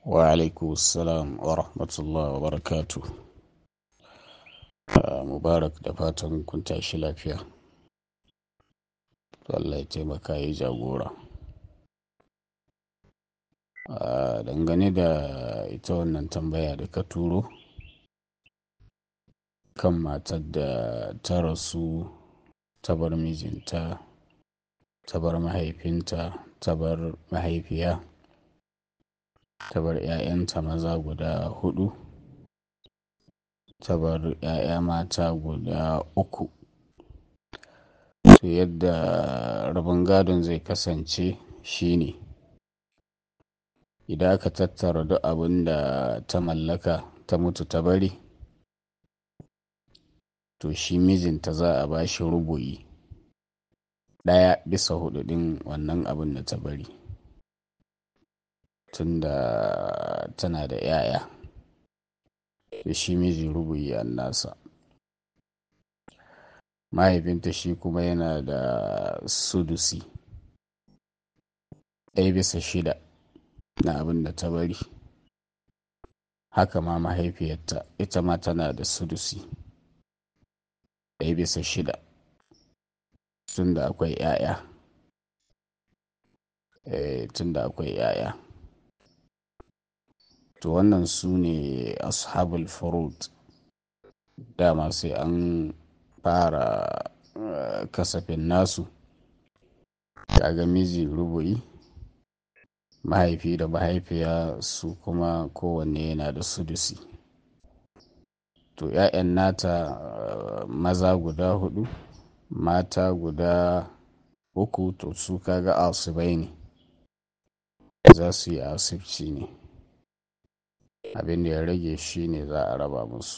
wa alaikumussalam wa rahmatullah wa barakatu mubarak da fatan kun tashi lafiya Allah ya taimaka ya jagora dangane da ita wannan tambaya da ka turo kan matar da ta rasu ta bar mijinta ta bar mahaifinta ta bar mahaifiya ta bar 'ya'yanta maza guda hudu ta bar 'ya'ya mata guda uku to yadda rabin gadon zai kasance shine idan aka tattara duk abin da ta mallaka ta mutu ta bari to shi mijinta za a ba shi rubu'i ɗaya bisa hudu ɗin wannan abin da ta bari tunda tana da 'ya'ya da shi miji rubu'i an nasa mahaifinta shi kuma yana da sudusi ɗaya bisa shida na abin da ta bari haka ma mahaifiyarta ita ma tana da sudusi ɗaya bisa shida tunda akwai 'ya'ya tunda akwai 'ya'ya to wannan su ne ashabul furud dama sai an fara kasafin nasu kaga miji rubu'i mahaifi da mahaifiya su kuma kowanne yana da sudusi to 'ya'yan nata maza guda hudu mata guda uku to su kaga asibai ne za su yi asibci ne abin da ya rage shi ne za a raba musu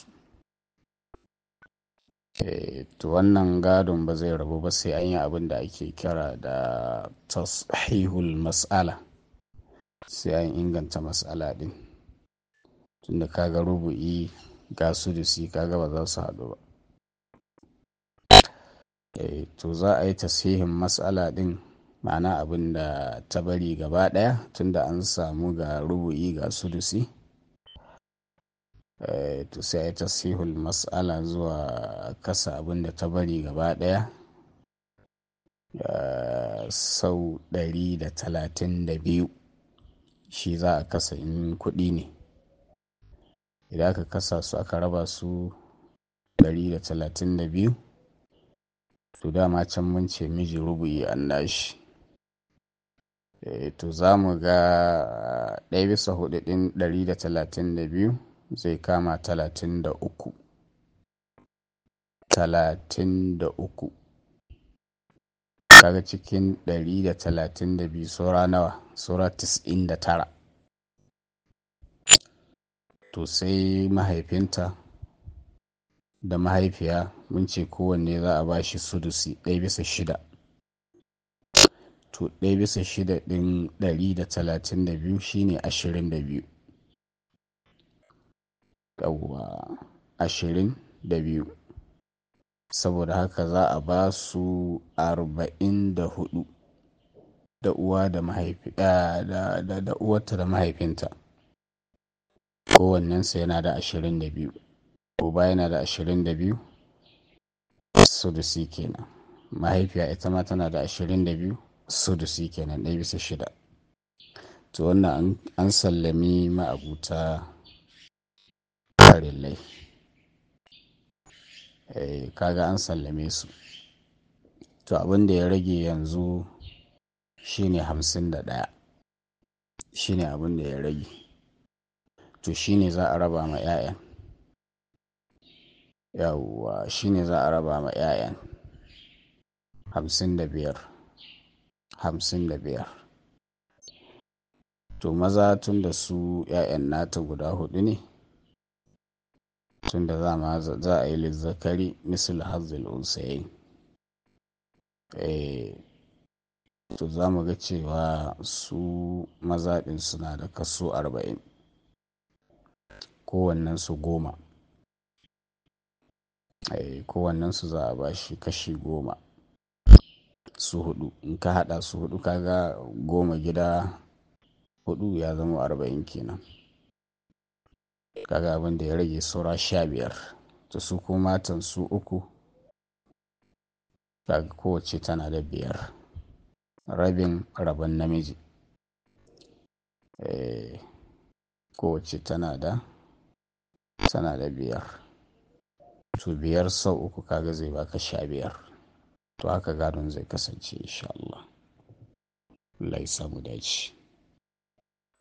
to wannan gadon ba zai rabu ba sai an yi abin da ake kira da tashihul mas'ala sai an inganta mas'ala din tunda kaga rubu'i ga su da si kaga ba za su haɗu ba to za a yi tasihin mas'ala din ma'ana abin da ta bari gaba ɗaya tunda an samu ga rubu'i ga sudusi to sai a yi tasihul mas'ala zuwa kasa abin da ta bari gaba ɗaya sau ɗari da talatin da biyu shi za a kasa in kuɗi ne idan aka kasa su aka raba su ɗari da talatin da biyu to dama can mun ce miji rubu'i an nashi to za mu ga ɗaya bisa hudu ɗin ɗari da talatin da biyu zai kama talatin da uku talatin da uku kaga cikin ɗari da talatin da biyu saura nawa saura tis'in da tara to sai mahaifinta da mahaifiya mun ce kowanne za a ba shi sudusi ɗaya bisa shida to ɗaya bisa shida ɗin ɗari da talatin da biyu shine ashirin da biyu yawwa ashirin da biyu saboda haka za a ba su arba'in da hudu da uwa da mahaifi da uwarta da mahaifinta kowannensa yana da ashirin da biyu uba yana da ashirin da biyu sudusi kenan mahaifiya ita ma tana da ashirin da biyu sudusi kenan ɗaya bisa shida to wannan an sallami ma'abuta farillai kaga an sallame su to abin da ya rage yanzu shine hamsin da ɗaya shine abin da ya rage to shine za a raba ma 'ya'yan yawwa shine za a raba ma 'ya'yan hamsin da biyar hamsin da biyar to maza tun da su 'ya'yan nata guda hudu ne tun da za a yi lizzakari misal hazil unsayin to za mu ga cewa su maza ɗin suna da kaso arba'in kowannensu goma kowannensu za a ba shi kashi goma su hudu in ka hada su hudu kaga goma gida hudu ya zama arba'in kenan kaga abin da ya rage saura sha biyar to su ko matan su uku kaga kowace tana da biyar rabin rabon namiji kowace tana da tana da biyar to biyar sau uku kaga zai baka sha biyar to haka gadon zai kasance insha Allah Allah ya samu dace